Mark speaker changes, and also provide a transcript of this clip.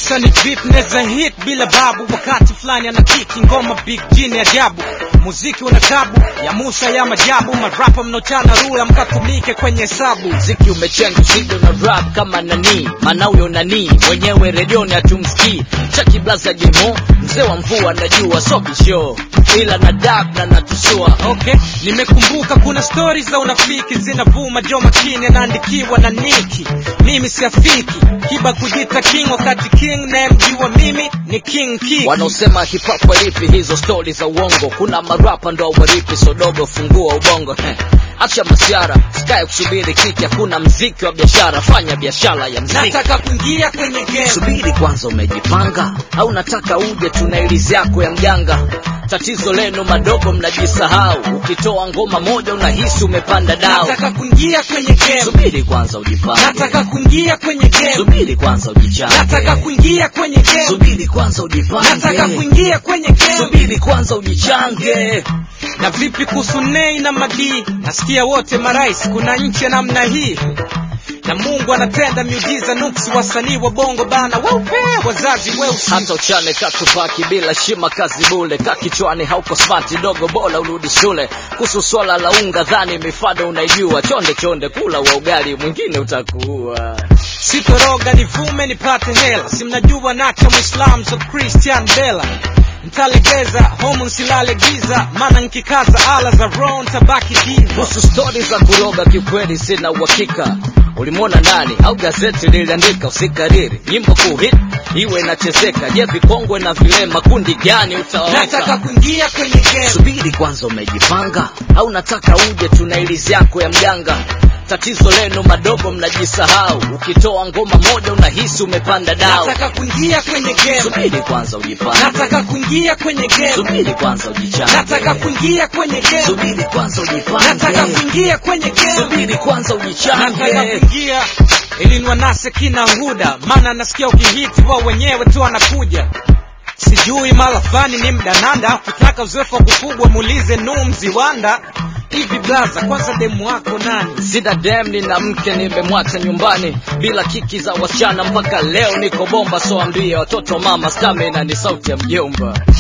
Speaker 1: Nauliza ni vipi neza hit bila babu, wakati fulani ana kiki ngoma big jini ajabu, muziki una tabu ya Musa ya majabu, marapa mnochana rula mkatumike kwenye hesabu.
Speaker 2: mziki umechenga zido na rap kama nani maana huyo nani mwenyewe redioni hatumsikii chaki blaza jemo mzee wa mvua najua sobisho ila na dab na natusua
Speaker 1: Okay, nimekumbuka kuna stori za unafiki zinavuma, jo makini anaandikiwa na Niki. Mimi siafiki kiba kujita king, wakati king nayemjua mimi ni King Kiki.
Speaker 2: wanaosema hip hop walipi hizo stori za uongo kuna marapa ndo waripi sodogo fungua ubongo Heh. acha masiara sikae kusubiri kiki hakuna mziki wa biashara fanya biashara ya mziki
Speaker 1: Nataka kuingia kwenye game.
Speaker 2: subiri kwanza umejipanga au nataka uje tuna ilizi yako ya mjanga tatizo lenu madogo mnajisahau ukitoa ngoma moja unahisi umepanda dao
Speaker 1: Nataka kuingia kwenye game.
Speaker 2: subiri kwanza ujipange
Speaker 1: Nataka kuingia kwenye game.
Speaker 2: subiri kwanza ujichange
Speaker 1: Nataka kuingia kwenye game.
Speaker 2: subiri kwanza
Speaker 1: Nataka
Speaker 2: ujipange
Speaker 1: kuingia kwenye game.
Speaker 2: subiri kwanza ujichange
Speaker 1: Na vipi kuhusu Nei na Madii? Nasikia wote marais, kuna nchi ya namna hii na Mungu anatenda miujiza nuksi, wasanii wa bongo bana weupe, wazazi weusi.
Speaker 2: hata uchane katupaki bila shima kazi bule kakichwani hauko smart dogo bora urudi shule kuhusu swala la unga dhani mifado unaijua chonde chonde kula wa ugali mwingine utakuua
Speaker 1: Sitoroga nivume nipate hela, si mnajua nacha Muislam so Christian Bella ntalegeza homu nsilale giza, maana nkikaza ala za roho ntabaki diva.
Speaker 2: kuhusu stori za kuroga kiukweli sina uhakika ulimwona nani au gazeti liliandika usikariri nyimbo kuhit iwe inachezeka je vikongwe na vilema kundi gani
Speaker 1: Nataka
Speaker 2: utawaweka
Speaker 1: kuingia kwenye game.
Speaker 2: subiri kwanza umejipanga au nataka uje tuna ilizi yako ya mjanga tatizo lenu madogo mnajisahau ukitoa ngoma moja unahisi umepanda dao
Speaker 1: Nataka kuingia kwenye game.
Speaker 2: subiri kwanza ujipange
Speaker 1: Nataka kuingia kwenye game.
Speaker 2: subiri kwanza ujichange
Speaker 1: Nataka kuingia kwenye game.
Speaker 2: subiri kwanza
Speaker 1: Nataka
Speaker 2: ujipange
Speaker 1: kuingia kwenye game.
Speaker 2: subiri kwanza
Speaker 1: Nataka
Speaker 2: ujichange
Speaker 1: kuingia ili niwanase kina Huda, maana nasikia ukihiti wao wenyewe tu wanakuja. Sijui mara fulani ni mdananda, ukitaka uzoefu wa kufugwa muulize Nuh Mziwanda. Hivi blaza, kwanza demu wako nani?
Speaker 2: sina dem nina mke nimemwacha nyumbani bila kiki za wasichana mpaka leo niko bomba so ambie watoto mama stamina ni sauti ya mjomba